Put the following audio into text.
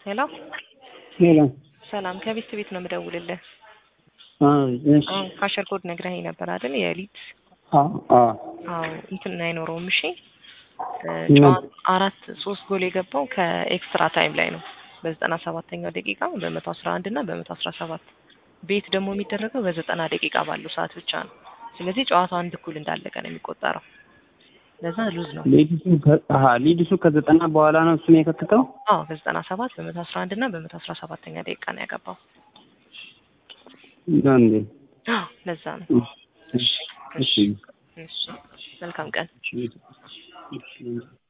ሄሎ ሄሎ ሰላም፣ ከቤት ቤት ነው የምደውልልህ። እሺ አሁን ካሸር ኮድ ነግረኸኝ ነበር አይደል? የሊት አዎ አዎ አዎ እንትን አይኖረውም። እሺ እ ምን? ጨዋ- አራት ሶስት ጎል የገባው ከኤክስትራ ታይም ላይ ነው በዘጠና ሰባተኛው ደቂቃ በመቶ አስራ አንድ እና በመቶ አስራ ሰባት ቤት ደግሞ የሚደረገው በዘጠና ደቂቃ ባለው ሰዓት ብቻ ነው። ስለዚህ ጨዋታው አንድ እኩል እንዳለቀ ነው የሚቆጠረው። ለዛ ሉዝ ነው። ሌዲሱ ከ- አሀ ሌዲሱ ከዘጠና በኋላ ነው እሱን የከተተው አዎ በዘጠና ሰባት በመቶ አስራ አንድ እና በመቶ አስራ ሰባተኛ ደቂቃ ነው ያገባው። እንዴ አዎ ለዛ ነው። እሺ እሺ እሺ መልካም ቀን። እሺ